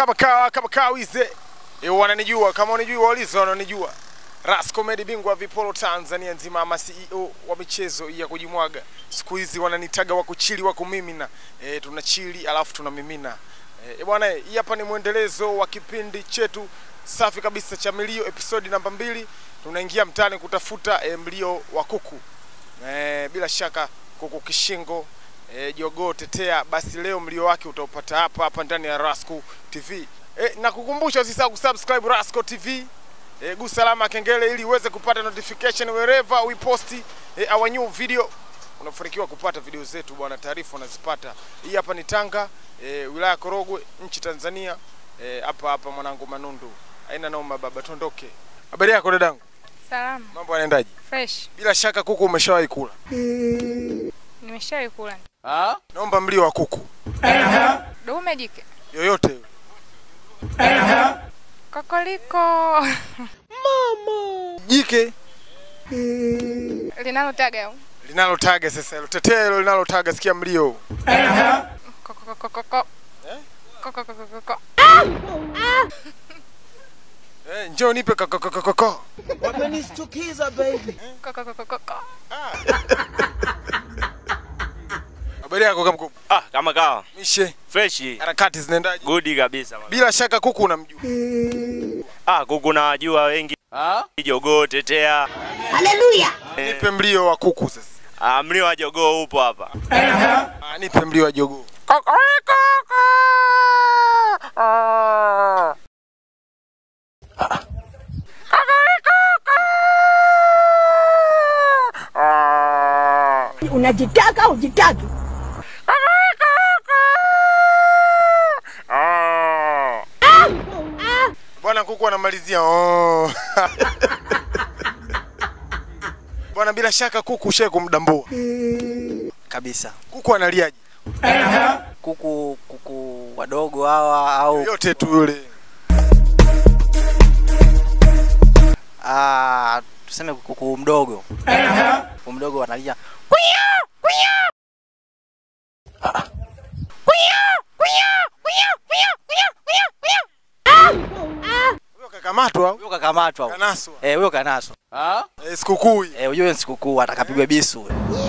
kama kawa kama kawize e, wananijua kama wanijua walizo wananijua Ras Comedy bingwa viporo Tanzania nzima ama CEO wa michezo ya kujimwaga siku hizi wananitaga wa kuchili wa kumimina e, tunachili alafu tunamimina e, e, bwana hii hapa ni mwendelezo wa kipindi chetu safi kabisa cha milio episodi namba mbili tunaingia mtaani kutafuta e, mlio wa kuku e, bila shaka kuku kishingo e, jogoo tetea basi leo mlio wake utaupata hapa hapa ndani ya Rasco TV e, na kukumbusha usisahau kusubscribe Rasco TV e, gusa alama ya kengele ili uweze kupata notification wherever we post e, our new video unafanikiwa kupata video zetu bwana taarifa unazipata hii hapa ni Tanga e, wilaya ya Korogwe nchi Tanzania e, hapa hapa mwanangu Manundu haina noma baba tondoke habari yako dadangu Salama, mambo yanaendaje fresh. bila shaka kuku umeshawahi kula Nimeshawahi kula. naomba mlio wa kuku Dume jike. yoyote yule. Kokoliko. jike Linalotaga au? linalotaga sasa hilo tetea hilo linalotaga sikia mlio Kokokokoko. Eh? Kokokokoko. eh, njoo nipe kakakakako Wamenistukiza baby. Kokokokoko. habari yako kama kuku Ah, kama kawa mishe fresh harakati zinaendaje good kabisa mama. bila shaka kuku unamjua Ah, kuku nawajua wengi jogoo tetea nipe mlio wa kuku sasa ah, mlio wa jogoo upo hapa ah, nipe mlio wa jogoo unajitaka au jitaki? bwana kuku anamalizia oh. bwana bila shaka kuku ushae kumdambua kabisa. kuku analiaje Kuku kuku wadogo hawa au yote tu yule ah, tuseme kuku mdogo. Kuku mdogo wanalia huyo kakamatwa au huyo kakamatwa huyo. kanaswa Eh, huyo kanaswa. eh, sikukuu hii. Eh, huyo ni sikukuu atakapigwa bisu.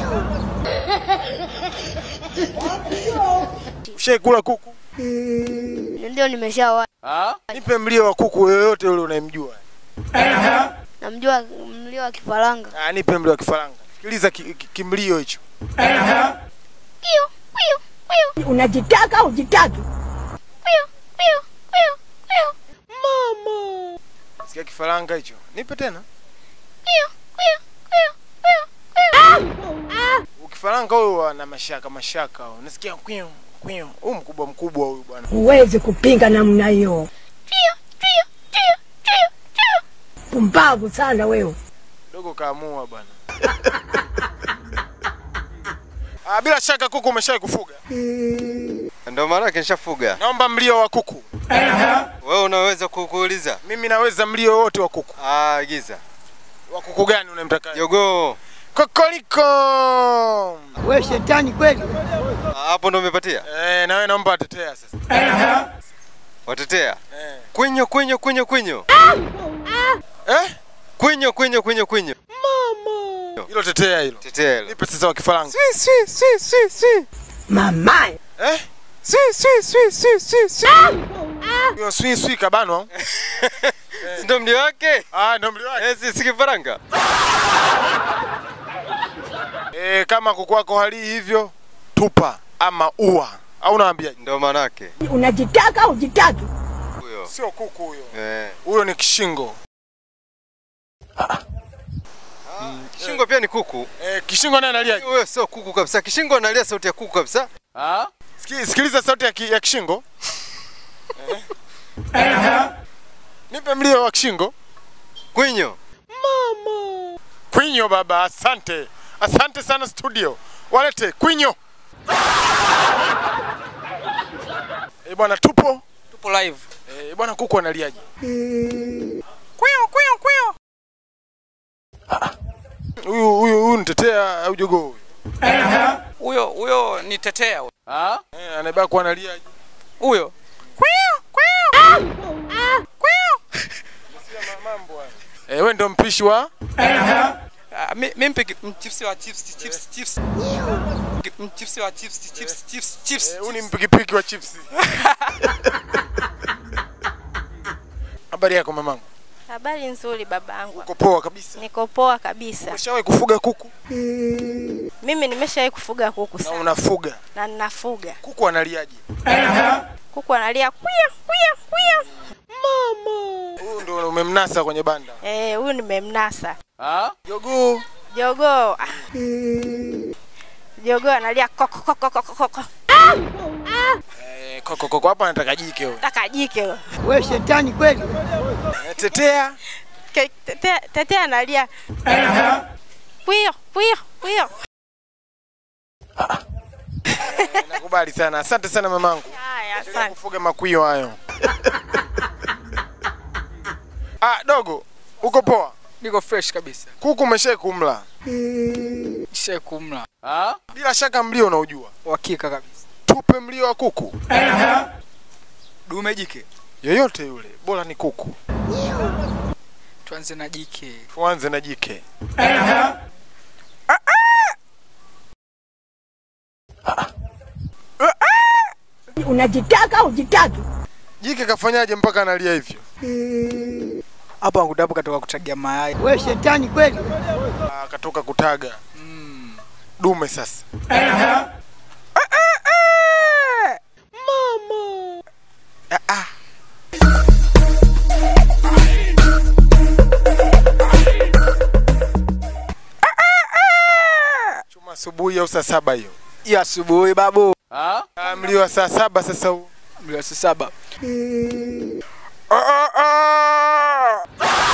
ushae kula kuku Ndio nimeshawahi. nipe mlio wa kuku yoyote yule unayemjua Namjua mlio wa kifaranga. ah, nipe mlio wa kifaranga sikiliza ki, ki, kimlio hicho Pio, pio, pio, Unajitaka au jitaki? pio, pio, pio, pio, sikia kifaranga hicho nipe tena pio, pio, pio, pio, pio. ukifaranga huyo ana mashaka mashaka huyo. nasikia kwio kwio huyu mkubwa mkubwa huyu bwana Huwezi kupinga namna hiyo. Pio, pio, pio, pio, pio. Pumbavu sana wewe. dogo kaamua bwana ah, bila shaka kuku umeshai kufuga Ndio maana yake nishafuga. naomba mlio wa kuku Wewe unaweza kukuuliza? mimi naweza mlio wote wa kuku Ah, giza. wa kuku gani unamtaka Jogoo. kokoliko We shetani kweli. Ah, Hapo ndo umepatia? eh, na wewe naomba watetea sasa Watetea. eh. Kwinyo kwinyo kwinyo kwinyo. eh? Kwinyo kwinyo kwinyo kwinyo. hilo tetea hilo Tetea hilo. nipe sasa wa kifaranga Swi swi swi swi swi. Mamae. eh? Swi swi swi swi swi swi. hiyo swi swi kabanwa Si Ndo mlio wake? ah, ndo mlio wake Eh, si sikifaranga. eh, kama kuku wako hali hivyo tupa ama ua au naambiaje Ndo maana yake. Unajitaka au jitaki? Huyo. sio kuku huyo Eh. huyo ni kishingo Kishingo pia ni kuku. eh, kishingo naye analiaje Huyo sio kuku kabisa. Kishingo analia sauti ya kuku kabisa. Siki- sikiliza sauti ya, ki, ya kishingo eh. nipe mlio wa kishingo Kwinyo. kwinyo baba asante asante sana studio walete kwinyo eh, bwana tupo Tupo live. eh, bwana kuku analiaje kwinyo kwinyo kwinyo huyu huyu huyu nitetea au jogoo huyu huyo huyo ni tetea huyo. eh, anaibaki kuwa analiaje huyo kwinyo kwinyo Eh, wewe ndo mpishi wa Ah, mi mi mpiki mchipsi wa chips chips chips. Mchipsi wa chips chips chips chips. Eh, huyu ni mpikipiki wa chipsi. Habari yako mamangu? Habari nzuri babangu. Uko poa kabisa? Niko poa kabisa. Umeshawahi kufuga kuku? Mimi nimeshawahi kufuga kuku Na sana unafuga? na ninafuga. Kuku analiaje? Kuku analia kuya kuya kuya. Huyu ndo umemnasa kwenye banda. Eh, huyu nimemnasa. Jogoo. Jogoo. ah. Jogoo analia koko koko koko koko. Eh, koko koko hapa anataka jike huyo. Taka jike huyo. We shetani kweli. Eh, Tetea. Ke- Tete tete analia. Kuyo kuyo kuyo. Nakubali sana. Asante sana mamangu. Haya, Endelea asante. kufuga makwio hayo. ah, dogo. Uko poa? Niko fresh kabisa. Kuku umeshawahi kumla? Ishe kumla. Bila shaka mlio unaujua. Uhakika kabisa. Tupe mlio wa kuku. Dume jike. Yoyote yule, bora ni kuku. Tuanze na jike. Tuanze na jike. Unajitaka au jitaki? Jike kafanyaje mpaka analia hivyo? Hapo angu dapo katoka kutagia mayai. We shetani kweli. Ah, katoka kutaga. Dume sasa. Ah, ah. Chuma asubuhi au saa saba hiyo? Ya asubuhi babu. Ah, mlio wa saa saba sasa huu. Mlio saa saba. Ah, ah, ah.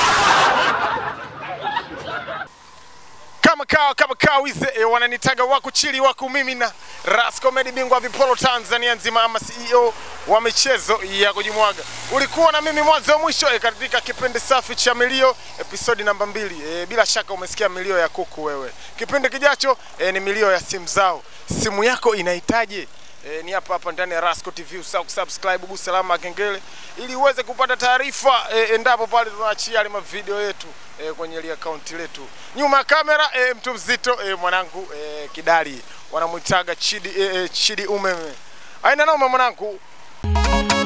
kama kawa kama kawa wize e, wananitaga wako chili wako mimi na Ras Comedy bingwa vipolo Tanzania nzima ama CEO wa michezo ya kujimwaga. Ulikuwa na mimi mwanzo mwisho e, katika kipindi safi cha milio episodi namba mbili. E, bila shaka umesikia milio ya kuku wewe. Kipindi kijacho e, ni milio ya simu zao. Simu yako inahitaji E, ni hapa hapa ndani ya Rasco TV. Usahau kusubscribe, gusa alama ya kengele ili uweze kupata taarifa e, endapo pale tunaachia yale mavideo yetu e, kwenye ile account letu. Nyuma ya kamera e, mtu mzito e, mwanangu e, Kidali wanamwitaga Chidi e, e, Chidi umeme. Aina noma mwanangu.